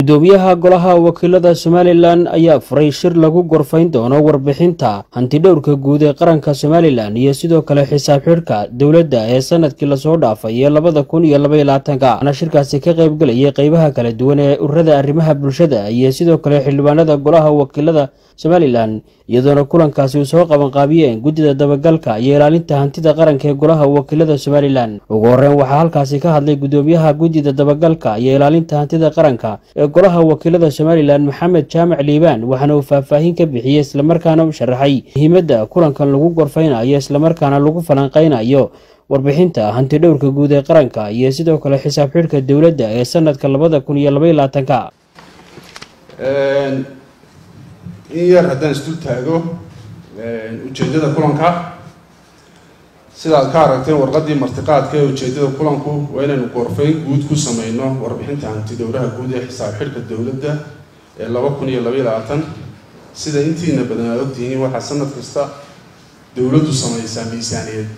gudoomiyaha golaha wakiilada somalilan ayaa furay shir lagu gorfayn doono warbixinta hantidhowrka guud ee qaranka somalilan iyo sidoo kale xisaab xidhka dowladda ee sanadkii lasoo dhaafay ee labada kun iyo labaiyo labaatanka waxaana shirkaasi ka qaybgelayay qeybaha kala duwan ee ururada arrimaha bulshada iyo sidoo kale xildhibaanada golaha wakiilada somalilan iyadoona kulankaasi uu soo qabanqaabiyeen guddida dabagalka iyo ilaalinta hantida qaranka ee golaha wakiilada somalilan ugu horeyn waxaa halkaasi ka hadlay gudoomiyaha guddida dabagalka iyo ilaalinta hantida qaranka ee golaha wakiilada somalilan maxamed jaamac liibaan waxaana uu faahfaahin ka bixiyey islamarkaana u sharaxay muhiimadda kulankan lagu gorfaynayo islamarkaana lagu falanqaynayo warbixinta hantidhowrka guud ee qaranka iyo sidoo kale xisaab xidhka dowladda ee sanadka labada kun iyo labaiyo labaatanka in yar haddaan isdul taago ujeeddada kulanka sidaad ka aragteen warqaddii martiqaadka ee ujeeddada kulanku waa inaynu gorfayn guud ku sameyno warbixinta hantidhowraha guud ee xisaab xidhka dowladda ee laba kun iyo labaiyo labaatan sida intiina badan aad ogtihiin waxaa sanad kasta dowladdu sameysaa miisaaniyad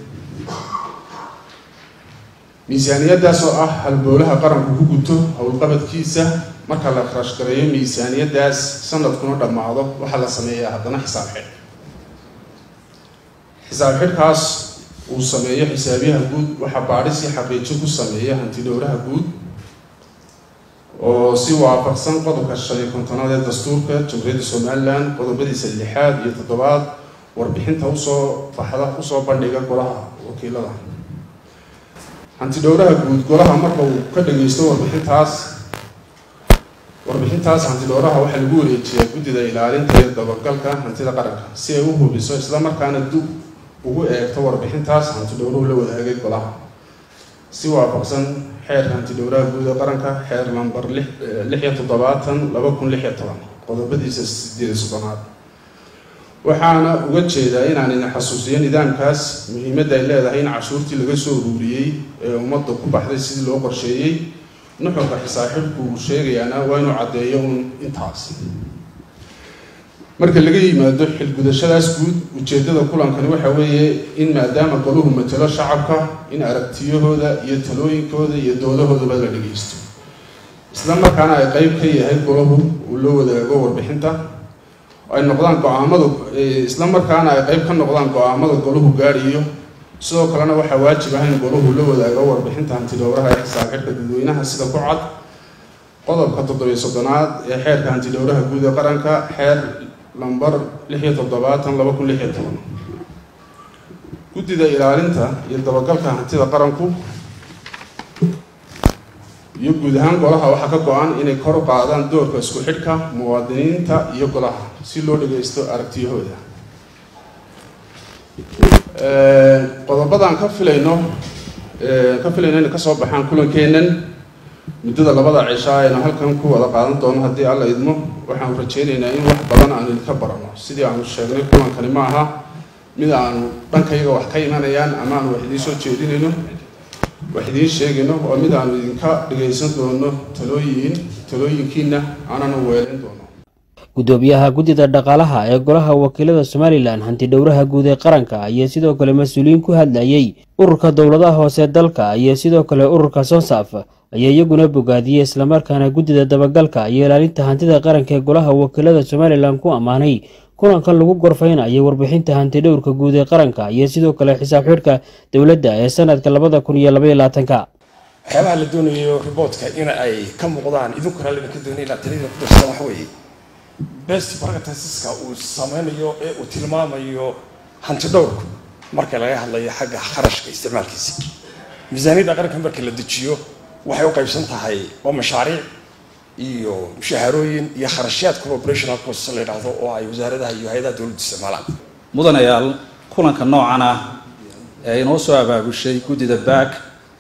miisaaniyaddaas oo ah halbowlaha qaranku ku guto howlqabadkiisa marka la kharash gareeyo miisaaniyaddaas sanadkuna dhammaado waxaa la sameeyaa haddana xisaab xidh xisaab xidhkaas uu sameeyo xisaabiyaha guud waxaa baadhis iyo xaqiijin ku sameeya hantidhowraha guud oo si waafaqsan qodobka shan iyo kontonaad ee dastuurka jamhuuriyadda somalilan qodobadiisa lixaad iyo toddobaad warbixinta usoo baxda usoo bandhiga golaha wakiilada hantidhowraha guud golaha marka uu ka dhageysto warbixintaas warbixintaas hantidhowraha waxaa lagu wareejiyaa guddida ilaalinta iyo dabagalka hantida qaranka si ay u hubiso islamarkaana dib ugu eegto warbixintaas hantidhowruhu la wadaagay golaha si waafaqsan xeerka hantidhowraha guud ee qaranka xeer lambar lix iyo toddobaatan laba kun lix iyo toban qodobadiisa sideed iyo soddonaad waxaana uga jeedaa inaan idin xasuusiyo nidaamkaas muhiimadda ay leedahay in cashuurtii laga soo uruuriyey ee ummadda ku baxday sidii loo qorsheeyey nuxurka xisaabxidhku uu sheegayaana waa inuu caddeeyo uun intaas marka laga yimaado xilgudashadaas guud ujeeddada kulankani waxa weeye in maadaama golahu matalo shacabka in aragtiyahooda iyo talooyinkooda iyo doodahoodaba la dhageysto isla markaana ay qeyb ka yahay golahu uu la wadaago warbixinta ay noqdaan go-aamada isla markaana ay qeyb ka noqdaan go-aamada golahu gaadhiyo sidoo kalena waxaa waajib ah in golahu la wadaago warbixinta hantidhowraha ee xisaab xidhka dadweynaha sida ku cad qodobka toddobiyo soddonaad ee xeerka hantidhowraha guud ee qaranka xeer lambar lix iyo toddobaatan laba kun lix iyo toban guddida ilaalinta iyo dabagalka hantida qaranku iyo guud ahaan golaha waxaa ka go-an inay kor u qaadaan doorka isku xidhka muwaadiniinta iyo golaha si loo dhageysto aragtiyahooda qodobadan ka filayno ka filayno inay kasoo baxaan kulankeennan muddada labada cishaa aynu halkan ku wada qaadan doono haddii alla idmo waxaanu rajeynaynaa in wax badan aanu idinka barano sidii aanu sheegnay kulankani ma aha mid aanu dhankayga wax ka imanayaan ama aanu wax idiin soo jeedinayno wax idiin sheegayno waa mid aanu idinka dhagaysan doono talooyin talooyinkiina aananu weelayn doono gudoomiyaha guddida dhaqaalaha ee golaha wakiilada somalilan hantidhowraha guud ee qaranka iyo sidoo kale mas-uuliyiin ku hadlayey ururka dowladaha hoose dalka iyo sidoo kale ururka sonsaf ayaa iyaguna bogaadiyey islamarkaana guddida dabagalka iyo ilaalinta hantida qaranka ee golaha wakiilada somalilan ku ammaanay kulankan lagu gorfaynayo warbixinta hantidhowrka guud ee qaranka iyo sidoo kale xisaab xidhka dowladda ee sanadka labada kun iyo labaiyo labaatanka waxyaabaha la doonayo riboortka in ay ka muuqdaan idinku raalli ka doonay inaad taliyada ku darsadaan waxa weeye best practiceska uu sameynayo ee uu tilmaamayo hantidhowrku marka laga hadlayo xagga kharashka isticmaalkiisa miisaaniyadda qaranka marka la dejiyo waxay u qaybsan tahay oo mashaariic iyo mushaharooyin iyo kharashyaadka operational cost la yidhaahdo oo ay wasaaradaha iyo hay-adaha dowladdu isticmaalaan mudanayaal kulanka noocan ah ee inoo soo abaabushay guddida baak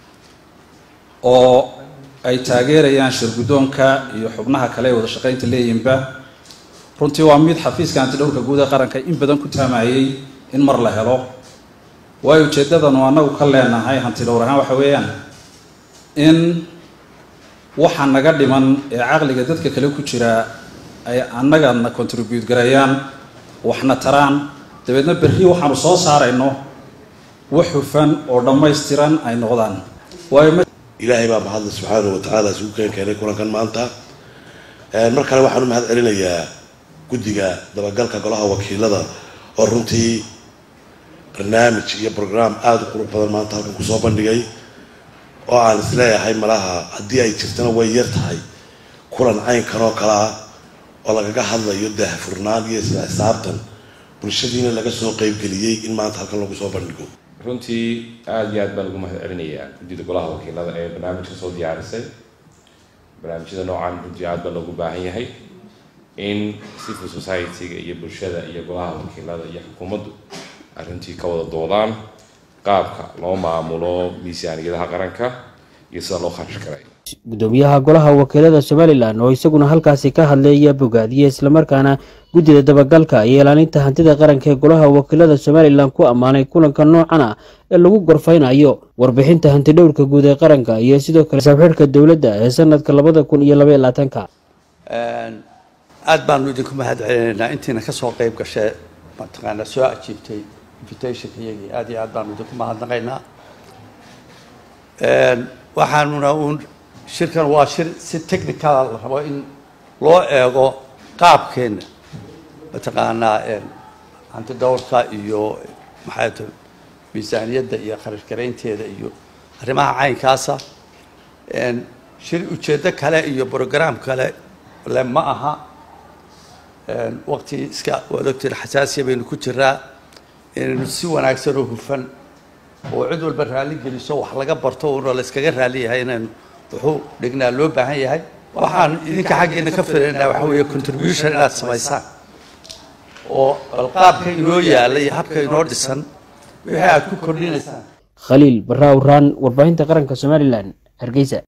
oo ay taageerayaan shirguddoonka iyo xubnaha kale ee wada shaqaynta leeyinba runtii waa mid xafiiska hantidhowrka guud ee qaranka in badan ku taamayey in mar la helo waayo ujeeddadanu annagu ka leenahay hantidhowr ahaan waxa weeyaan in waxa naga dhiman ee caqliga dadka kale ku jira ay annagana contribute gareeyaan waxna taraan dabeedna berri waxaanu soo saarayno wax hufan oo dhammaystiran ay noqdaan waayo ilaahay baa mahadle subxaanahu wa tacaala isugu keen keenay kulankan maanta mar kale waxaan u mahad celinayaa guddiga dabagalka golaha wakiilada oo runtii barnaamij iyo brogram aada u qurux badan maanta halkan kusoo bandhigay oo aan isleeyahay malaha haddii ay jirtana way yar tahay kulan caynkan oo kale ah oo lagaga hadlayo daahfurnaan iyo isla xisaabtan bulshadiina laga soo qeybgeliyey in maanta halkan lagu soo bandhigo runtii aada iyo aad baan ugu mahad celinayaa guddida golaha wakiilada ee barnaamijka soo diyaarisay barnaamijyada noocan runtii aada baa loogu baahan yahay in civil society-ga iyo bulshada iyo golaha wakiilada iyo xukuumaddu arrintii ka wada doodaan qaabka loo maamulo miisaaniyadaha qaranka iyo sida loo kharash karay gudoomiyaha golaha wakiilada somalilan oo isaguna halkaasi ka hadlay ayaa bogaadiyey islamarkaana guddida dabagalka iyo ilaalinta hantida qaranka ee golaha wakiilada somalilan ku ammaanay kulanka noocan ah ee lagu gorfaynayo warbixinta hantidhowrka guud ee qaranka iyo sidoo kale saabxidhka dowladda ee sanadka labada kun iyo labaiyo labaatanka aada baanu idinku mahad celinaynaa intiina kasoo qeyb gashee mataqaanaa soo ajiibtay invitationka iyagii aada iyo aad baanu idinku mahadnaqaynaa waxaanuna uun shirkan waa shir si technicala la rabo in loo eego qaabkeena mataqaanaa hantidhowrka iyo maxay ta miisaaniyadda iyo kharash garaynteeda iyo arrimaha caynkaasa shir ujeeddo kale iyo brogram kale le ma aha waqti iska waad ogtiin xasaasiya baynu ku jiraa inaynu si wanaagsan oo hufan oo cid walba raalli geliso wax laga barto uuna la iskaga raalli yahay inaynu wuxuu dhignaa loo baahan yahay waxaan idinka xaggeena ka filaynaa waxa weeye contribution inaad samaysaan oo bal qaabka inoo yaalla iyo habka inoo dhisan wixii aad ku kordhinaysaan khaliil barra awraan warbaahinta qaranka somalilan hargeysa